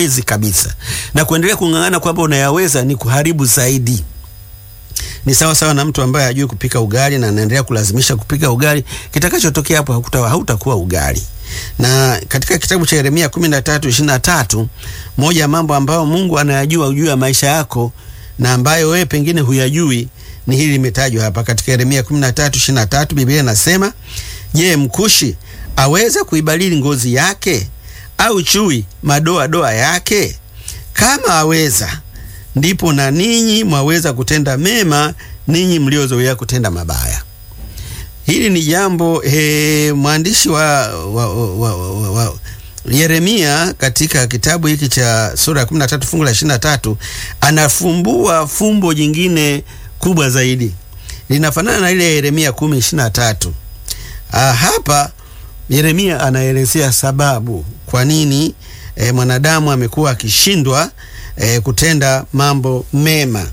huyawezi kabisa, na kuendelea kung'ang'ana kwamba unayaweza ni kuharibu zaidi. Ni sawa sawa na mtu ambaye hajui kupika ugali na anaendelea kulazimisha kupika ugali, kitakachotokea hapo hautakuwa ugali. Na katika kitabu cha Yeremia 13:23 moja ya mambo ambayo Mungu anayajua juu ya maisha yako na ambayo wewe pengine huyajui ni hili limetajwa hapa katika Yeremia 13:23. Biblia inasema, je, mkushi aweza kuibadili ngozi yake au chui madoa doa yake? Kama aweza, ndipo na ninyi mwaweza kutenda mema, ninyi mliozoea kutenda mabaya. Hili ni jambo he, mwandishi wa, wa, wa, wa, wa Yeremia katika kitabu hiki cha sura ya 13 fungu la 23 anafumbua fumbo jingine kubwa zaidi, linafanana na ile ya Yeremia 10:23. Ah, hapa Yeremia anaelezea sababu kwa nini e, mwanadamu amekuwa akishindwa e, kutenda mambo mema.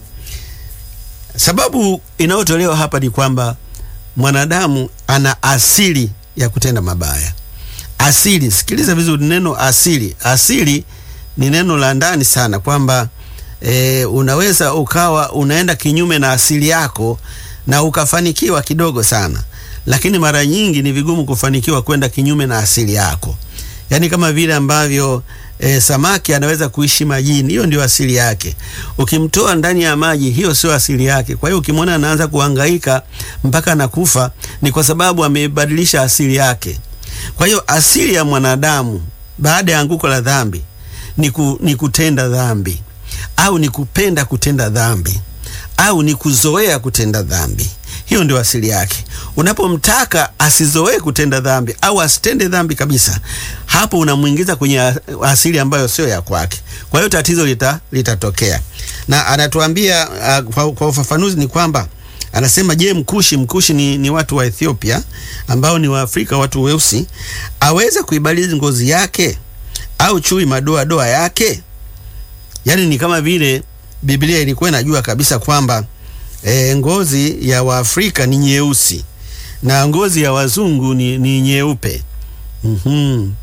Sababu inayotolewa hapa ni kwamba mwanadamu ana asili ya kutenda mabaya. Asili, sikiliza vizuri neno asili. Asili ni neno la ndani sana, kwamba e, unaweza ukawa unaenda kinyume na asili yako na ukafanikiwa kidogo sana, lakini mara nyingi ni vigumu kufanikiwa kwenda kinyume na asili yako. Yaani kama vile ambavyo e, samaki anaweza kuishi majini, hiyo ndio asili yake. Ukimtoa ndani ya maji, hiyo sio asili yake. Kwa hiyo ukimwona anaanza kuhangaika mpaka anakufa, ni kwa sababu amebadilisha asili yake. Kwa hiyo asili ya mwanadamu baada ya anguko la dhambi ni, ku, ni kutenda dhambi au ni kupenda kutenda dhambi au ni kuzoea kutenda dhambi. Hiyo ndio asili yake. Unapomtaka asizoee kutenda dhambi au asitende dhambi kabisa, hapo unamwingiza kwenye asili ambayo sio ya kwake. Kwa hiyo tatizo lita, litatokea. Na anatuambia uh, kwa, kwa ufafanuzi ni kwamba anasema, je, mkushi mkushi ni, ni watu wa Ethiopia ambao ni Waafrika, watu weusi, aweza kuibadili ngozi yake au chui madoa doa yake? Yaani ni kama vile Biblia ilikuwa inajua kabisa kwamba e, ngozi ya Waafrika ni nyeusi na ngozi ya wazungu ni, ni nyeupe. mm-hmm.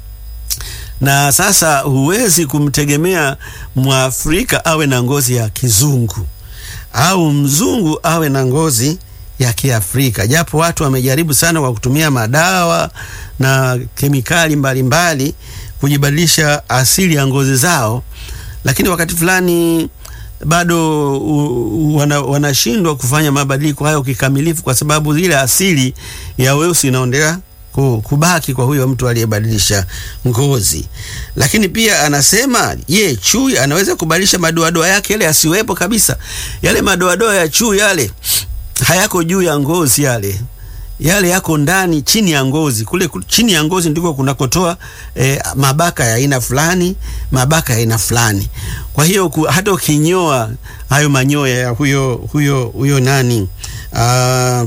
Na sasa huwezi kumtegemea Mwafrika awe na ngozi ya kizungu au mzungu awe na ngozi ya Kiafrika, japo watu wamejaribu sana kwa kutumia madawa na kemikali mbalimbali mbali, kujibadilisha asili ya ngozi zao, lakini wakati fulani bado wanashindwa wana kufanya mabadiliko hayo kikamilifu, kwa sababu ile asili ya weusi inaendelea kubaki kwa huyo mtu aliyebadilisha ngozi. Lakini pia anasema ye, chui anaweza kubadilisha madoadoa yake yale asiwepo kabisa. Yale madoadoa ya chui yale hayako juu ya ngozi, yale yale yako ndani chini ya ngozi. Kule chini ya ngozi ndiko kunakotoa eh, mabaka ya aina fulani, mabaka ya aina fulani. Kwa hiyo hata ukinyoa hayo manyoya ya huyo huyo huyo nani uh,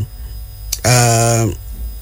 uh,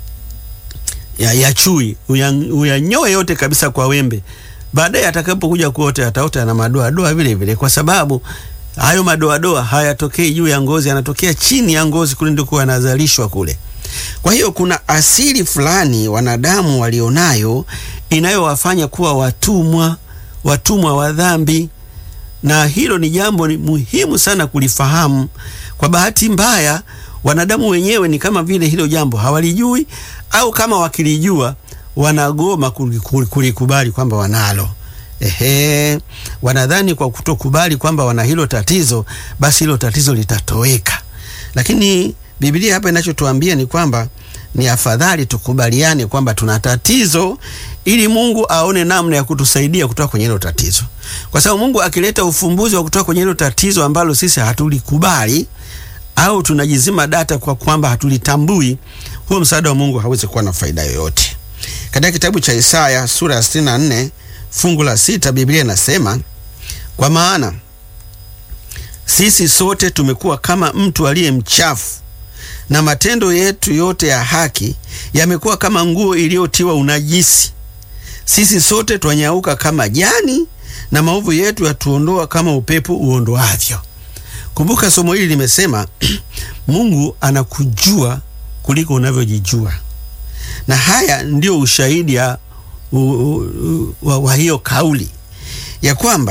ya, ya chui uyanyoe yote kabisa kwa wembe, baadaye atakapokuja kuota ataota na madoadoa vile vile, kwa sababu hayo madoadoa hayatokei juu ya ngozi, yanatokea chini ya ngozi, kule ndiko yanazalishwa kule. Kwa hiyo kuna asili fulani wanadamu walionayo inayowafanya kuwa watumwa, watumwa wa dhambi, na hilo ni jambo ni muhimu sana kulifahamu. Kwa bahati mbaya, wanadamu wenyewe ni kama vile hilo jambo hawalijui, au kama wakilijua wanagoma kulikubali kwamba wanalo. Ehe, wanadhani kwa kutokubali kwamba wana hilo tatizo, basi hilo tatizo litatoweka, lakini Biblia hapa inachotuambia ni kwamba ni afadhali tukubaliane kwamba tuna tatizo ili Mungu aone namna ya kutusaidia kutoka kwenye hilo tatizo, kwa sababu Mungu akileta ufumbuzi wa kutoka kwenye hilo tatizo ambalo sisi hatulikubali au tunajizima data kwa kwamba hatulitambui, huo msaada wa Mungu hawezi kuwa na faida yoyote. Katika kitabu cha Isaya sura ya 64 fungu la sita Biblia inasema, kwa maana sisi sote tumekuwa kama mtu aliye mchafu na matendo yetu yote ya haki yamekuwa kama nguo iliyotiwa unajisi. Sisi sote twanyauka kama jani, na maovu yetu yatuondoa kama upepo uondoavyo. Kumbuka somo hili limesema Mungu anakujua kuliko unavyojijua, na haya ndio ushahidi wa hiyo kauli ya kwamba